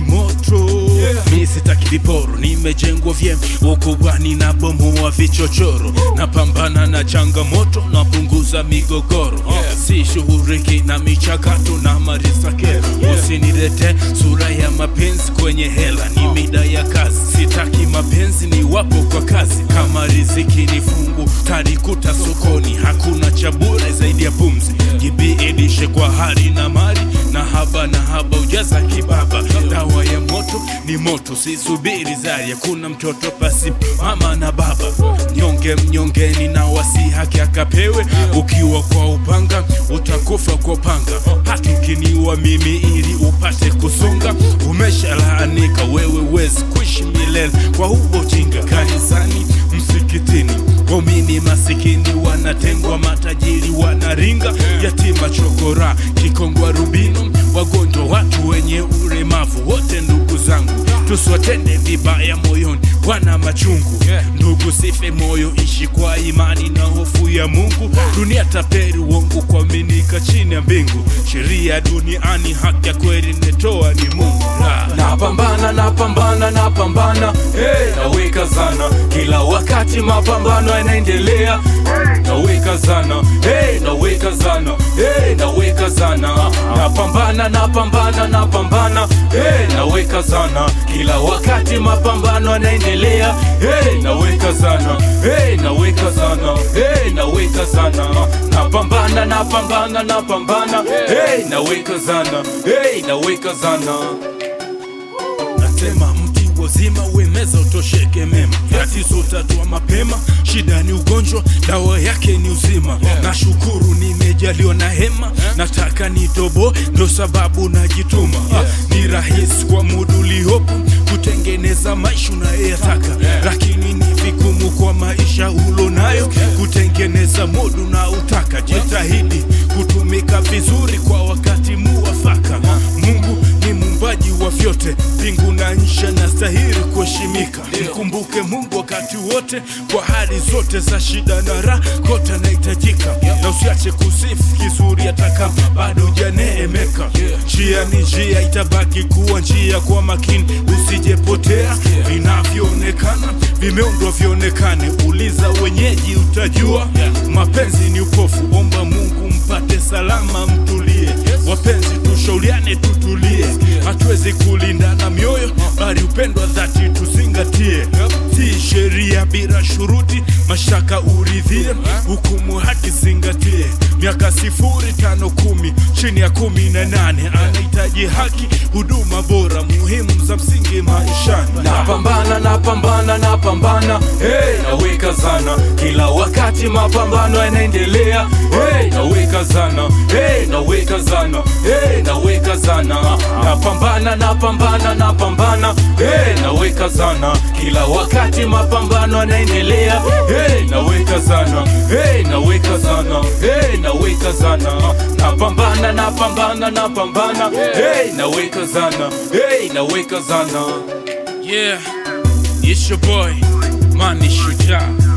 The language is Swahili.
moto mi sitaki viporo nimejengwa vyema ukubwani na bomoa vichochoro napambana na changamoto napunguza migogoro si shughuriki na michakato na marisakero usinilete sura ya mapenzi kwenye hela ni mida ya kazi sitaki mapenzi ni wapo kwa kazi kama riziki ni fungu tarikuta sokoni hakuna cha bure zaidi ya pumzi jibiidishe kwa hari na mali na haba na haba ujaza kibaba dawa ya moto ni moto sisubiri zari hakuna mtoto pasi mama na baba nyonge mnyongeni na wasi haki akapewe ukiwa kwa upanga utakufa kwa panga hata ukiniwa mimi ili upate kusonga umeshalaanika wewe wezi kuishi milele kwa huo ujinga kanisani msikitini waumini masikini wanatengwa matajiri wanaringa yatima chokora kikongwa rubino wagonjwa watu wenye ulemavu wote ndugu zangu tusiwatende vibaya moyoni wana machungu ndugu sife moyo ishi kwa imani na hofu ya mungu dunia taperi uongo kuaminika chini ya mbingu sheria duniani haki ya kweli netoa ni mungu La. napambana napambana napambana hey, naweka zana kila wakati mapambano yanaendelea naweka zana hey, naweka zana hey, naweka zana napambana napambana napambana hey, naweka zana kila wakati mapambano yanaendelea hey, naweka zana hey, naweka zana hey, naweka zana napambana napambana napambana hey, naweka zana hey, naweka zana nasema mti wazima wemeza utosheke mema tatizo tatua mapema shida ni ugonjwa dawa yake ni uzima nashukuru nimejaliwa na hema nataka nitobo ndo sababu najituma Ah, ni rahisi kwa muda uliopo kutengeneza maisha unayoyataka lakini ni vigumu kwa maisha ulonayo kutengeneza mudu na utaka jitahidi kutumika vizuri kwa wakati muwafaka mungu ni muumbaji wa vyote mbingu na nchi anastahili kuheshimika mkumbuke mungu wakati wote kwa hali zote za shida na raha kote anahitajika na usiache kusifu kizuri hata kama bado hujaneemeka njia ni njia itabaki kuwa njia kwa makini usijepotea vinavyoonekana vimeundwa vionekane uliza wenyeji utajua mapenzi ni upofu omba mungu mpate salama mtulie wapenzi tushauriane tutulie hatuwezi kulindana mioyo bali upendo wa dhati tuzingatie si sheria bila shuruti mashaka uridhie hukumu haki zingatie miaka sifuri tano kumi chini ya kumi na nane anahitaji haki huduma bora muhimu za msingi maishani napambana napambana napambana hey, naweka zana kila wakati mapambano yanaendelea hey, naweka zana hey, naweka zana hey, naweka zana napambana napambana napambana hey, naweka zana kila wakati mapambano yanaendelea hey, naweka zana hey, naweka zana hey, naweka zana napambana napambana napambana hey, naweka zana hey, naweka zana yeah it's your boy mani shujaa